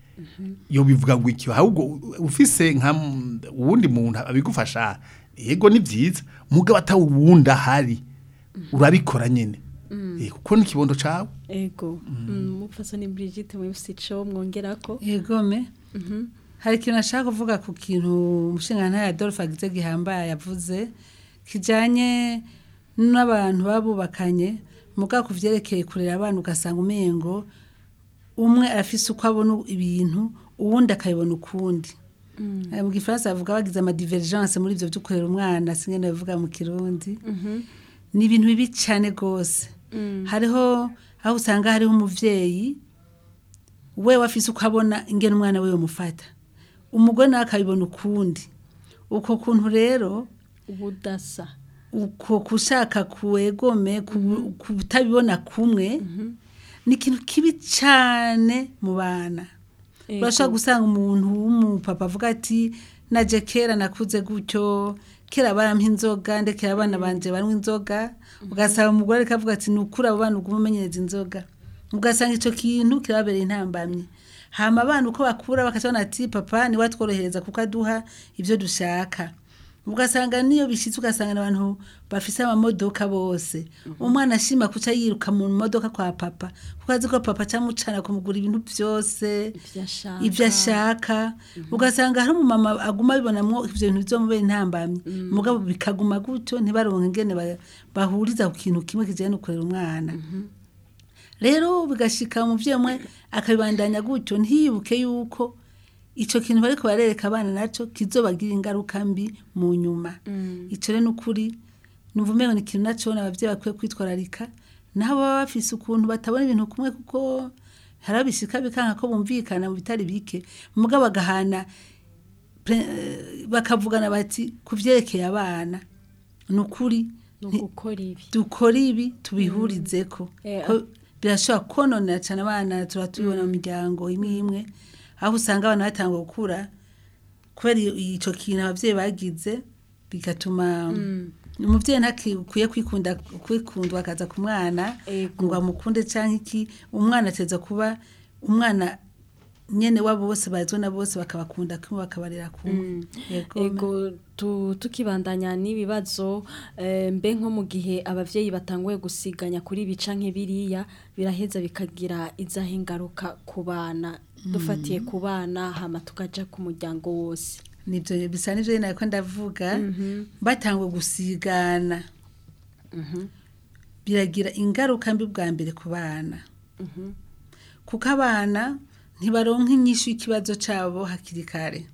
yo bivuga ngo iki ahubwo ufise nka m- uwundi muntu abigufasha yego ni byiza mugabo atawuwundi ahari urabikora nyine Eh, kuko n'ikibondo cawe ego mupfasoni Brigitte mwifise ico mwongerako yegome hari ikintu ashaka kuvuga ku kintu umushinga ya Adolphe agize gihambaye yavuze kijanye n'abantu babubakanye mugabo ku vyerekeye kurera abana ugasanga umengo umwe arafise uko abona ibintu uwundi akabibona ukundi Eh, mu gifaransa bavuga bagize amadivergence muri ivyo vyo kurera umwana singene bavuga mu kirundi ni ibintu bibi cyane rwose hariho aho usanga hariho umuvyeyi we wafise uko abona ingene umwana we yomufata umugore nawe akabibona ukundi uko kuntu rero ubudasa uko kushaka kuwegome ku- kutabibona kumwe ni ikintu kibi cyane mu bana Ego. urashobora gusanga umuntu w'umupapa avuga ati naje kera nakuze gutyo kera barampa inzoga ndekera abana banje banywa inzoga ugasanga umugore ariko avuga ati ni ukuri abo bana uguma umenyereza inzoga ugasanga icyo kintu kirababereye intambamye hama abana uko bakura bakacabona ati papa niwe atworohereza kuko aduha ibyo dushaka ugasanga niyo bishyitse ugasanga ni abantu bafise amamodoka bose umwana ashima kuca yiruka mu modoka kwa papa kuko azi ko papa acamucana kumugura ibintu byose ivyo ashaka ibyo ashaka ugasanga hari umumama aguma abibonamwo ivyo bintu bizomubera intambamyi mugabo bikaguma gutyo ntibaronke ingene ba- bahuriza ku kintu kimwe kijanye no kurera umwana rero bigashika umuvyeyi umwe akabibandanya gutyo ntiyibuke yuko ico kintu bariko barereka abana naco kizobagira ingaruka mbi mu nyuma ico rero n'ukuri numva umengo ni ikintu naco abavyeyi bakwiye kwitwararika nabo baba bafise ukuntu batabona ibintu kumwe kuko hari abishika bikanka ko bumvikana mu bitari bike mugabo bagahana pre- eh, bakavugana bati ku vyerekeye abana ni ukuri no nti- gukora ibi dukora ibi tubihurizeko Eh, ko birashobora kononera cyane abana tuba tubibona mu miryango imwe imwe aho usanga abana batangwa gukura kubera iyo- ico kintu abavyeyi bagize bigatuma umuvyeyi ntakwiye kwikunda kwikundwa akaza ku mwana Ego. ngo amukunde canke iki umwana ateza kuba umwana nyene wabo bose bazwe na bose bakabakunda kumwe bakabarera kumwe Yego. ego tu- tukibandanya n'ibibazo eh, mbe nko mu gihe abavyeyi batanguye gusiganya kuri ibi canke biriya biraheza bikagira izaho ingaruka ku bana dufatiye ku bana hama tukaja ku muryango wose nibyo bisa n'ibyo nyine ariko ndavuga batangwa gusigana biragira ingaruka mbi bwa mbere ku bana kuko abana ntibaronka inyishu y'ikibazo cyabo hakiri kare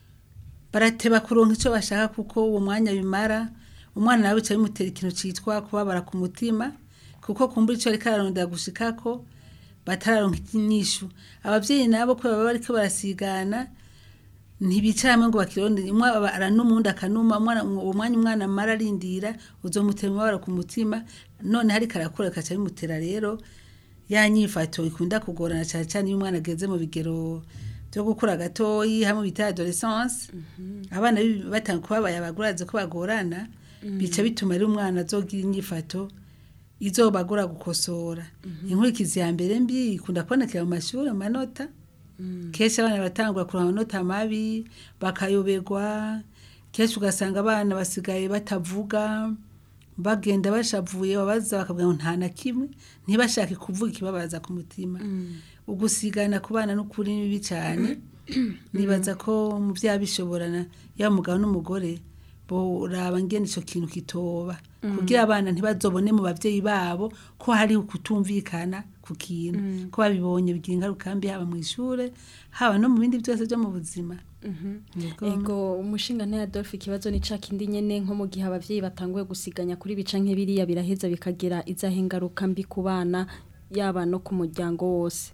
barateba kuronka icyo bashaka kuko uwo mwanya bimara umwana nawe bica bimutera ikintu cyitwa kubabara ku mutima kuko kumbura icyo ariko ararondera gushikako batararonka inyishu ababyeyi nabo ko baba bariko barasigana ntibicara hamwe ngo bakirondere umwe aba aranuma akanuma umwana uwo mwanya umwana amara arindira uzomutera umubabaro ku mutima none hari karakura kaca bimutera rero ya nyifato ikunda kugorana cyane cyane iyo umwana ageze mu bigero byo gukura gatoyi hamwe bita adolescence abana bi- batanga kuba bayabaguraze ko bagorana bica bituma rero umwana azogira inyifato izobagora gukosora inkurikizi ya mbere mbi ikunda kubonekera mu mashuri mu manota kenshi abana batangura kuronka amanota mabi bakayoberwa kenshi ugasanga abana basigaye batavuga bagenda bashavuye babaza bakabwira ngo nta na kimwe ntibashake kuvuga ikibabaza ku mutima ugusigana ku bana n'ukuri ni bibi cyane nibaza ko mu byaha bishoborana yaba umugabo n'umugore boraba ngene ico kintu kitoba kugira abana ntibazobone mu bavyeyi babo ko hari ukutumvikana ku kintu ko babibonye bigira ingaruka mbi haba mu ishure haba no mu bindi byose byo mu buzima Yego. ego umushinga nta Adolphe ikibazo ni ca kindi nyene nko mu gihe abavyeyi batanguye gusiganya kuri bica nk'ibiriya biraheza bikagira izaho ingaruka mbi ku bana yaba no ku muryango wose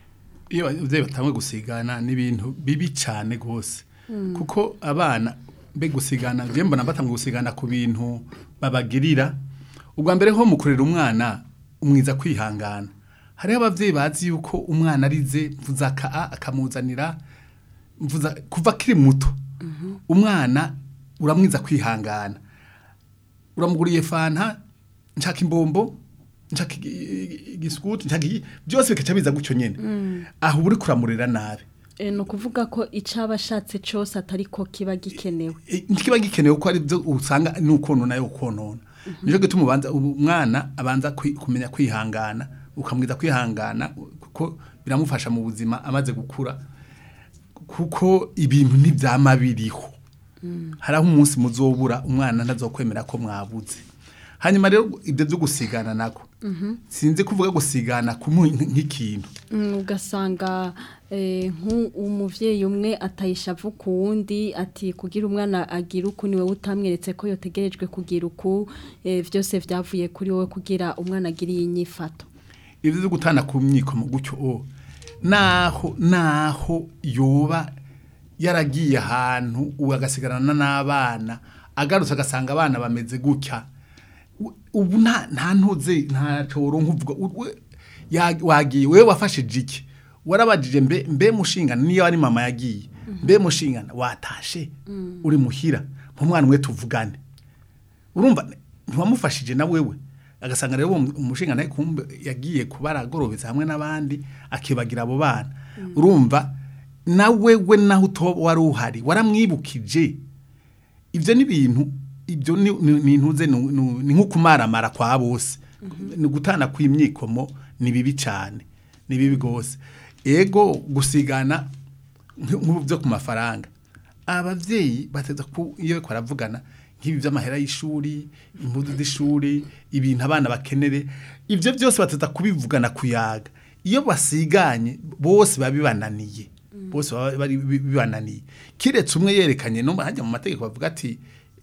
iyo ababyeyi batangwe gusigana n'ibintu bibi cyane rwose kuko abana mbe gusigana njye mbona batangwe gusigana ku bintu babagirira ubwa mbere nko mu kurera umwana umwiza kwihangana hariho ababyeyi bazi yuko umwana arize mvuza aka a akamuzanira mvuza kuva akiri muto umwana uramwiza kwihangana uramuguriye fanta nshaka imbombo nshaka igi- igi- igisikuti nshaka iki byose bikaca biza gutyo nyene aho uba uri kuramurera nabi e, ni ukuvuga ko icaba ashatse cose atari ko kiba gikenewe E, ntikiba gikenewe ko ari byo usanga ni ukonona yo ukonona nico gituma ubanza umwana abanza kwi- kumenya kwihangana ukamwiza kwihangana kuko biramufasha mu buzima amaze gukura kuko ibintu ntibyama biriho hari aho umunsi muzobura umwana ntazokwemera ko mwabuze hanyuma rero ibyo byo gusigana nako sinzi kuvuga gusigana kumuha nk'ikintu Mm, ugasanga eh, nk'umuvyeyi umwe atayishavu ku wundi ati kugira umwana agira uku niwe utamweretse ko yotegerejwe kugira uku eh, vyose vyavuye kuri wowe kugira umwana agire iyi nyifato ibyo byo gutana ku myiko mu gutyo o naho naho yoba yaragiye ahantu ubu agasigarana n'abana agarutse agasanga abana bameze gutya U- ubu nta nta ntuze nta coro nkuvuga u- we- ya- wagiye wewe wafashije iki warabajije mbe mbe mushingana niyo ari mama yagiye mbe mushingana watashe uri muhira nk'umwana umwe tuvugane urumva ntiwamufashije na wewe agasanga rero uwo umushinga nawe kumbe yagiye kuba aragorobetse hamwe n'abandi akibagira abo bana urumva na wewe naho utoba wari uhari waramwibukije ibyo ni ibintu ibyo ni ni- ni intuze ni- ni ni nko kumaramara kwa bose ni gutana kw'imyikomo ni bibi cyane ni bibi rwose ego gusigana nk- nk'ubu byo ku mafaranga ababyeyi bateza ku iyo bariko baravugana nk'ibi by'amahera y'ishuri impuzu z'ishuri ibintu abana bakenere ibyo byose bateza kubivugana kuyaga iyo basiganye bose baba bibananiye bose baba bari bi- bibananiye kiretse umwe yerekanye no hajya mu mategeko bavuga ati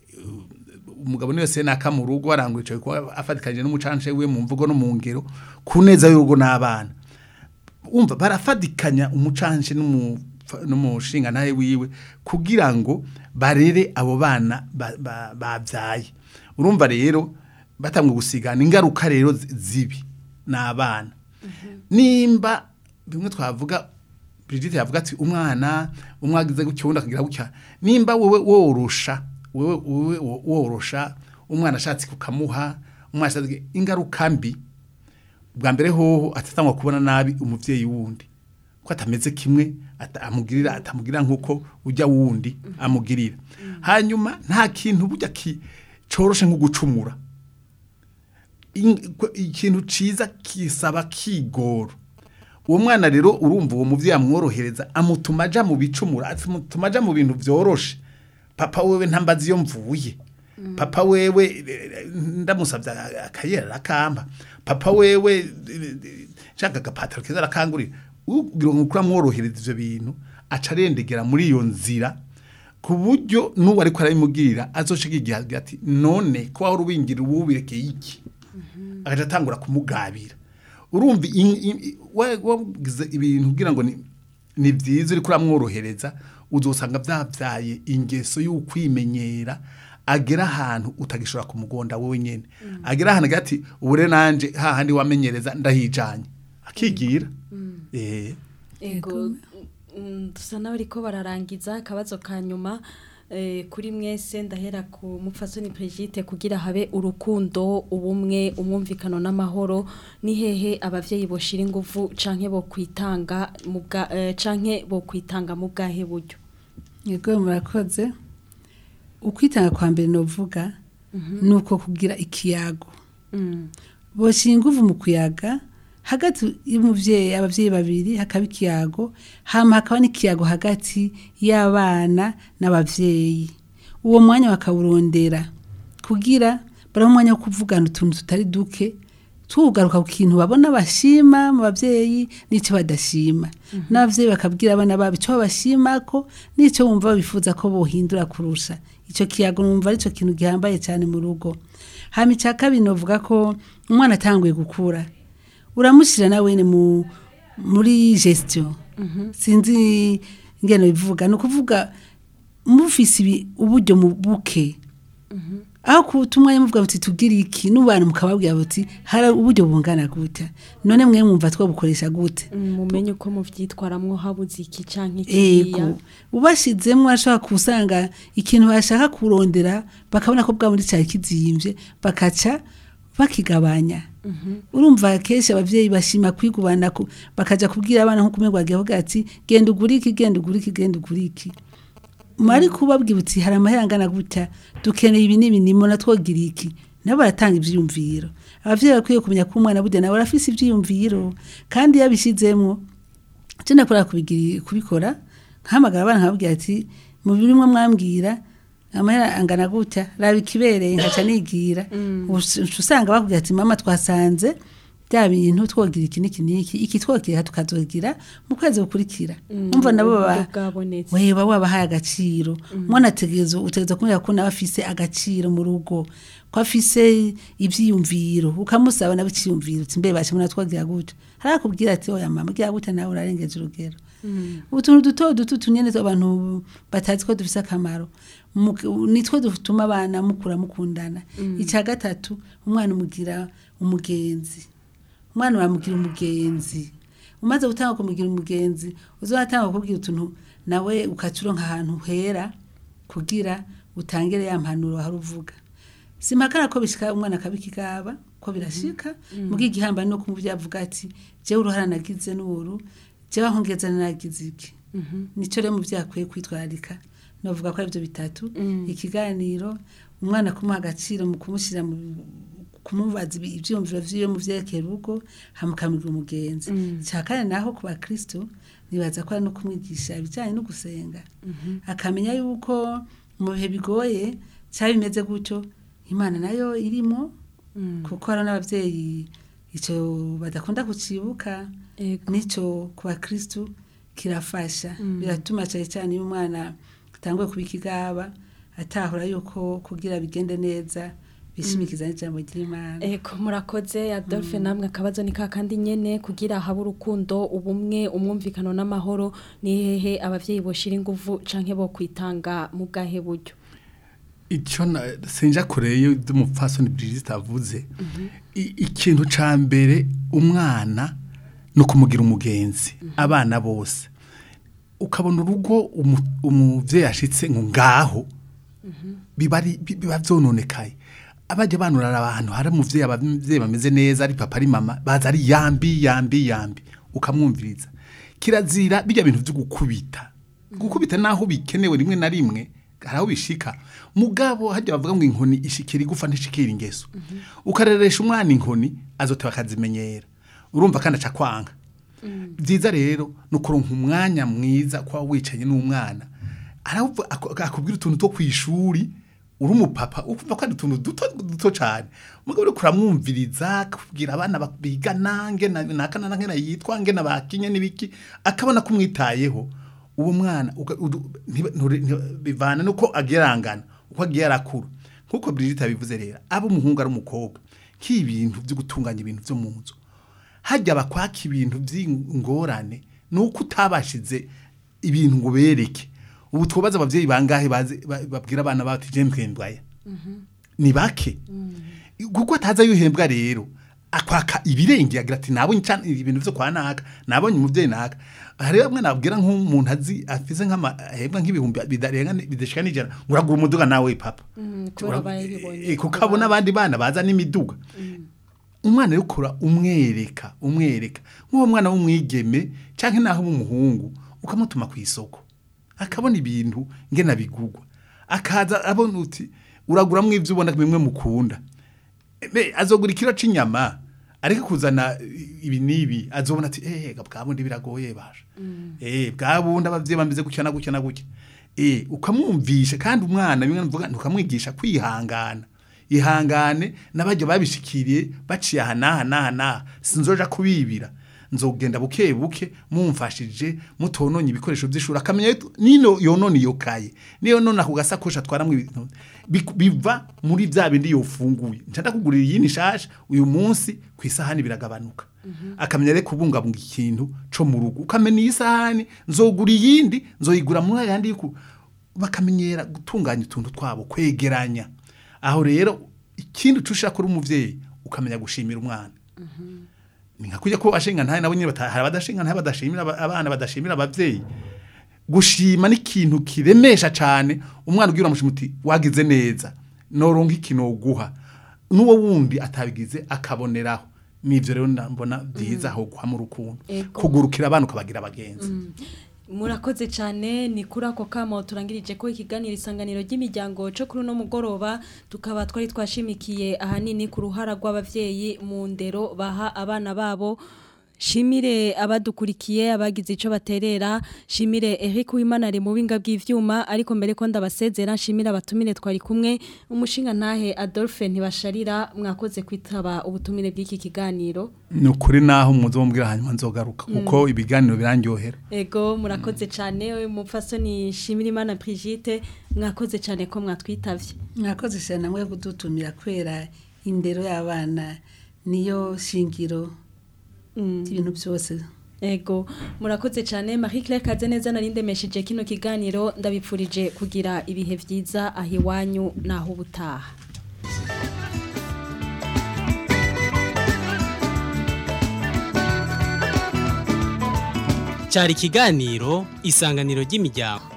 umugabo niwe se naka mu rugo arangwicaye kuba afatikanye n'umucanshe we mu mvugo no mu ngero ku neza y'urugo n'abana umva barafadikanya umucanshe n'umu- n'umushinga nawe wiwe kugira ngo barere abo bana ba- ba- babyaye urumva rero batangwe gusigana ingaruka rero zi- zibi ni abana nimba bimwe twavuga Brigitte yavuga ati umwana umwe agize gutya uwundi akagira gutya nimba wowe worosha wowe wowe worosha umwana ashatse kukamuha umwana ashatse ingaruka mbi bwa mbere hoho atatangwa kubona nabi umuvyeyi wundi ko atameze kimwe ata- amugirira atamugirira nkuko ujya wundi amugirira hanyuma nta kintu burya ki coroshe nko gucumura In- ko- ikintu ciza kisaba kigoro uwo mwana rero urumva uwo muvyeyi amworohereza amutuma aja mu bicumura amutuma aja mu bintu vyoroshe papa wewe ntambazi iyo mvuye papa wewe eh, ndamusavye akayera arakamba papa wewe eh, shaka agapataro keza arakangurira ugira ngo ukura mworohereza ivyo bintu aca arendegera muri iyo nzira ku buryo n'uwo ariko arabimubwirira azoshika igihe agira ati none ko wahora ubingira ubu birekeye iki agaca atangura kumugabira urumva in- in- wa- wagize ibintu kugira ngo ni ni byiza uriko uramworohereza uzosanga byabyaye ingeso y'ukwimenyera agera ahantu utagishobora kumugonda wowe nyene agera ahantu agira ati ubu rero nanje hahandi wamenyereza ndahijanye akigira eh ego mm, dusa n'abariko bararangiza akabazo ka nyuma eh, kuri mwese ndahera ku mupfasoni Brigitte kugira habe urukundo ubumwe umwumvikano n'amahoro ni hehe abavyeyi boshira ingufu canke bo kwitanga mu bwa eh, canke bo kwitanga mu bwahe buryo yego murakoze ukwitanga kwa mbere novuga ni uko kugira ikiyago Mm. boshyira ingufu mu kuyaga hagati y'umubyeyi ababyeyi babiri hakaba ikiyago hama hakaba n'ikiyago hagati y'abana n'ababyeyi uwo mwanya bakawurondera kugira baraho umwanya wo kuvugana utuntu tutari duke tugaruka ku kintu babona bashima mu babyeyi n'icyo badashima n'ababyeyi bakabwira abana babo icyo babashima ko n'icyo bumva babifuza ko bohindura kurusha icyo kiyago numva ari cyo kintu gihambaye cyane mu rugo hama icya kabiri novuga ko umwana atanguye gukura uramushyira nawe wene mu muri gestion sinzi ingeno bivuga ni ukuvuga mufise ibi uburyo mu buke aho kuta umwanya muvuga buti tubwire iki n'ubana mukababwira buti hari uburyo bungana gute none mwe mwumva twabukoresha gute Mm, mumenye uko muvyitwaramwo habuze iki canke kiriya ego ubashizemo ashobora kusanga ikintu bashaka kurondera bakabona ko bwa muri cyari kizimbye bakaca bakigabanya urumva kenshi abavyeyi bashima kwigubana ku- bakaja kubwira abana nko kumwe gwagiye bavuga ati genda ugure iki genda ugure iki genda ugure iki mari kubabwira uti hari amahera angana gutya dukeneye ibi n'ibi nimo natwogira iki nabo baratanga ivyiyumviro abavyeyi bakwiye kumenya ko umwana burya nawe arafise ivyiyumviro kandi yabishizemwo je nakora kubigiri kubikora nkahamagara abana nkababwira ati mu birimwo mwambwira amahera angana gutya raba ikibereye nkaca nigira Uca usanga bakubwira ati mama twasanze bya bintu twogira iki n'iki n'iki iki twokira tukazogira mu kwezi gukurikira umva nabo baba uburyo bwabonetse weba wabahaye agaciro umwana ategereza utegereza kumenya ko nawe afise agaciro mu rugo ko afise ivyiyumviro ukamusaba nawe icyiyumviro uti mbe bashe muna twagira gutya hari akubwira ati oya mama gira gutya nawe urarengeje urugero utuntu duto duto tunyene abantu batazi ko dufise akamaro Mu- nitwo dutuma abana mukura mukundana icya gatatu umwana umugira umugenzi umwana bamugira umugenzi umaze gutanga kumugira umugenzi uzatanga kukubwira utuntu nawe ukacuronka ahantu hera kugira utangire ya mpanuro hari uvuga simpakana ko bishika umwana akabikigaba ko birashika mugihe igihamba no kumuvyo avuga ati jewe uruhara nagize n'uru jewe aho ngeze nagize iki nico rero muvyo akwiye kwitwararika novuga ko arivyo bitatu ikiganiro umwana kumuha agaciro mu kumushyira mu kumubaza ibi- ivyiyumviro vyiwe mu vyerekeye urugo hamukamira umugenzi cya kane naho ku bakristo nibaza ko ari no kumwigisha ibijyanye no gusenga akamenya yuko mu bihe bigoye cyaba bimeze gutyo imana nayo irimo kuko hari n'ababyeyi icyo badakunda kucibuka Ego. nicyo ku bakristo kirafasha biratuma cyane cyane iyo umwana atanguye kuba ikigaba atahura yuko kugira bigende neza bishimikiza n'ijambo ry'imana Eko murakoze Adolphe namwe akabazo ni kakandi nyene kugira habe urukundo ubumwe umwumvikano n'amahoro ni hehe abavyeyi boshira inguvu canke bo kwitanga mu bwahe buryo icyo na- sinja kureyo iby'umupfasoni Brigitte avuze I- ikintu ca mbere umwana ni ukumugira umugenzi abana bose ukabona urugo umu- umuvyeyi ashitse ngo ngaho biba ari- bi- biba vyononekaye abajya banurara abantu hari umuvyeyi abavyeyi bameze neza ari papa ari mama baza ari yambi yambi yambi ukamwumviriza kirazira bijya bintu vyo gukubita gukubita naho bikenewe rimwe na rimwe hari aho bishika mugabo hajya bavuga ngo inkoni ishikira igufa ntishikira ingeso ukareresha umwana inkoni azoteba akazimenyera urumva kandi aca kwanga byiza rero ni ukuronka umwanya mwiza kuba wicaye n'umwana aravuga- ako- akubwira utuntu two ku ishuri uri umupapa ukumva ko ari utuntu duto duto cyane mugabo uriko uramwumviriza akubwira abana ba- bigana ngena nakana na ngena yitwa ngena bakinye n'ibiki akabona ko umwitayeho uwo mwana uga- udu- ntiba- nture- ntiba- bivana nuko agerangana uko agiye arakura nkuko Brigitte yabivuze rero aba umuhungu ari umukobwa nk'ibintu byo gutunganya ibintu byo mu nzu hajya bakwaka ibintu by'ingorane ni uko utabashize ibintu ngo bereke ubu twabaza ababyeyi bangahe bazi- ba- babwira abana bati je mpembwaya ni bake kuko ataza yuhembwa rero akwaka ibirenge agira ati nabonye cyane ibintu byo kwa naka nabonye umuvyeyi naka hari bamwe nabwira nk'umuntu azi afise nk'amahembwa nk'ibihumbi bidarenga bidashika n'ijana ngo uragura umuduga nawe papa kubera bayibonye Eh, kuko abona abandi bana baza n'imiduga umwana rero ukora umwereka umwereka nk'uwo mwana w'umwigeme cyangwa naho w'umuhungu ukamutuma ku isoko akabona ibintu ngena bigugwa akaza abona uti uraguramo ibyo ubona bimwe mukunda Ebe, azogura ikiro c'inyama ariko kuzana ibi nibi azobona ati eh bwabundi biragoye basha eh bwabundi abavyeyi bameze gutya na gutya na gutya eh ukamwumvisha kandi umwana bimwe mvuga ntukamwigisha kwihangana ihangane nabajya babishikiriye baciye aha n'aha n'aha n'aha sinzoja kubibira nzogenda buke buke mumfashije mutononye ibikoresho by'ishuri akamenya yuko nino yonona iyo kaye niyo nona ku gasakoshi atwaramo ibintu Bi- biva muri bya bindi yofunguye nca ndakugurira iyi nishasha uyu munsi ku isahani biragabanuka akamenya rero kubungabunga ikintu co mu rugo ukamenya iyi sahani nzogura iyindi nzoyigura muri ayandi yuko bakamenyera gutunganya utuntu twabo kwegeranya aho rero ikindi ucushira kuri umuvyeyi ukamenya gushimira umwana ni nka kujya ko ashinga ntahe nabo nyine bata- hari abadashinga ntahe badashimira aba- abana badashimira abavyeyi gushima ni ikintu kiremesha cyane umwana ugira uramushima uti wagize neza noronka ikintu guha n'uwo wundi atabigize akaboneraho nivyo rero mbona byiza aho guha mu rukundo Ego. kugurukira abana ukabagira abagenzi murakoze cyane ni kuri ako kamo turangirije ko ikiganiro isanganiro ry'imiryango cyo kuri uno mugoroba tukaba twari twashimikiye ahanini ku ruhara rw'abavyeyi mu ndero baha abana babo Shimire abadukurikiye abagize ico baterera shimire Eric Wimana ari mu binga bw'ivyuma ariko mbere ko ndabasezera shimire abatumire twari kumwe umushinga ntahe Adolphe ntibasharira mwakoze kwitaba ubutumire bw'iki kiganiro ni ukuri naho muzombwira hanyuma nzogaruka kuko ibiganiro birandyohera Ego murakoze cyane umupfasoni shimire Imana Brigitte mwakoze cyane ko mwatwitavye mwakoze cyane namwe kudutumira kwera indero y'abana niyo shingiro ibintu byose Ego murakoze cyane Marie Claire Kazeneza narindemesheje kino kiganiro ndabipfurije kugira ibihe vyiza aho iwanyu naho ubutaha cyari ikiganiro isanganiro ry'imiryango